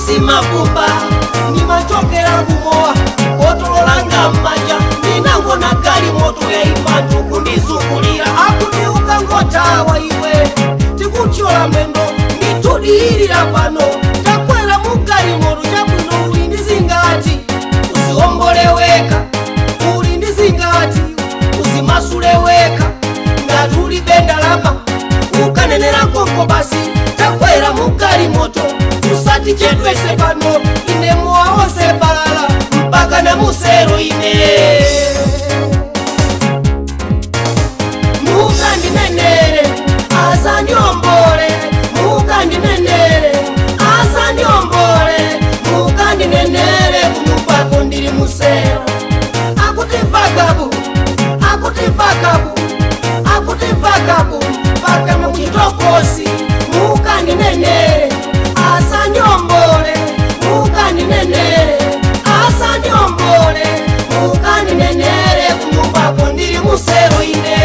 simapumba nimachokera kumowa otololanga mmanja ndinangona gali moto yaimbantu kundizungulira akuti ukangotawa iwe tikuchola mwendo nditudiyirira pano takwera mugali moto chabwino uli ndizingati uziwomboleweka uli ndizingati uzimasuleweka ngati uli bendalama ukanenera konko basi takwera mugali moto usati chedwese pano ine mowa wonse balala mpaka na musero ine mukandinenere asandiombole mukandinenere asandiombole mukandinenere kumupako ndili musero akuti vagabu akuti vagabu akuti vagabu mpaka muchitokosi mukandinenere asandiombole mukandinenere asandiombole mukandinenere kumupako ndili musero ine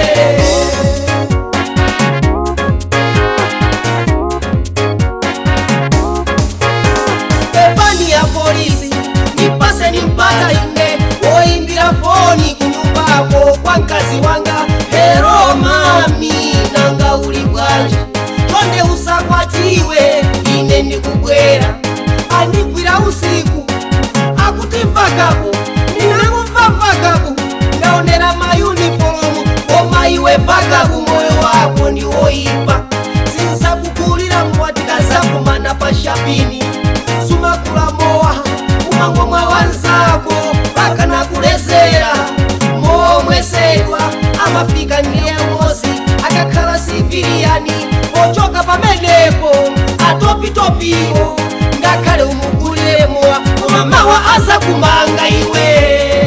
pepani ya polisi nipase nimpata ine woimbira foni kunyumbako kwa mkazi wanga hero mami nanga uli bwanji tonde usakwatiwe ine ndikubwera andigwira usiku akuti vagabu ndinangumva vagabu ndaonera mayunifomu koma iwe vagabu moyo wako ndiwoipa sinsakukulira mwatika zakumana pashapini sumakula mowa umangomwa wanzako paka nakulezera momwesedwa amafika ndiye mosi akakhala siviliyani ochoka pamenepo atopitopiwo ngakhale umugulire mowa koma mawa aza kumanga iwe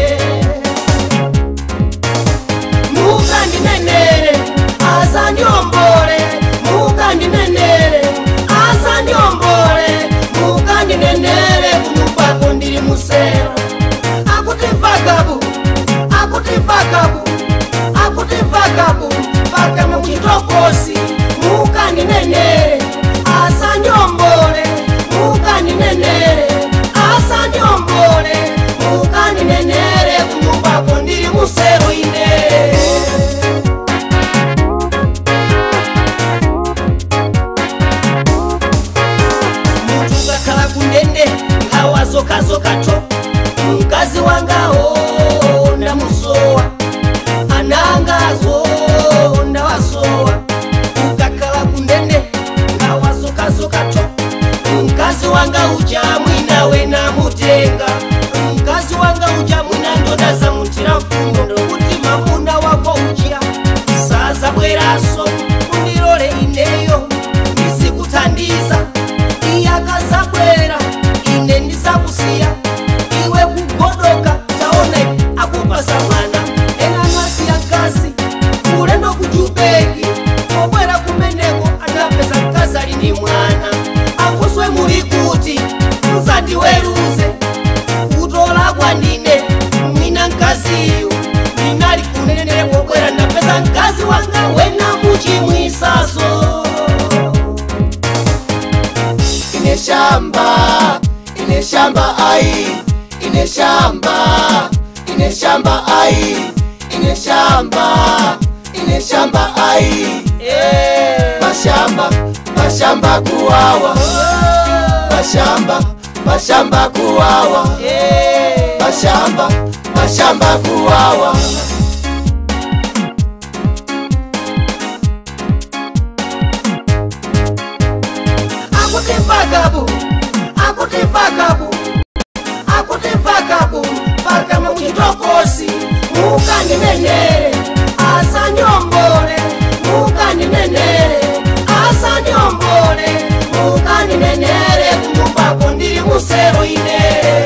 mukandinenere asandiombole mukandinenere asandiombole mukandinenere kunyumbako ndili musero akuti vagabu akuti vagabu akuti vagabu paka muchitokosi mukandinenere asandiombole mukandinenere asandiombole mukandinenere kunyumbako ndili musero ine muntu ngakhala kundende ngawazokazokato mkazi wangawo ndamusowa anangazo ndawasowa ukakhala kundende ngawazokazokato mkazi wanga uja mwinawe namutenga mkazi wanga uja mwina ndodaza mutira mfundo kuti mamuna wako uja saza bweraso undilole ineyo ndizikuthandiza iye akazabwera ine ndizakusiya iwe kugodoka taona akupasa mwana ena anasiya mkazi ulendo kujubeki obwera kumeneko anapeza mkazi ali ndi mwana akuswe muli kuti mzati weruze kutola kwandine mwina mkaziyu ndinali kunenere pobwera ndapeza mkazi wanga wena muchimwisaso ine shamba ine shamba ai ine shamba ine shamba ai ine shamba ine shamba ai mashamba mashamba kuwawa mashamba mashamba kuwawa mashamba mashamba kuwawa akuti vagabu akuti vagabu akuti vagabu paka muchitokosi mukandinenere asandiombole mukandinenere asandiombole mukandinenere kunyumbako ndili musero ine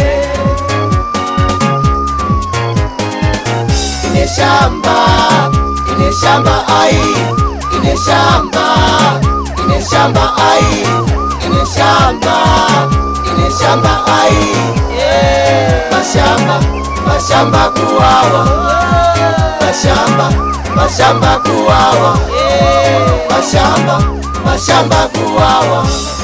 ine shamba ine shamba ai ine shamba ine shamba ai ine shamba ine shamba ai mashamba mashamba kuwawa mashamba mashamba kuwawa mashamba mashamba kuwawa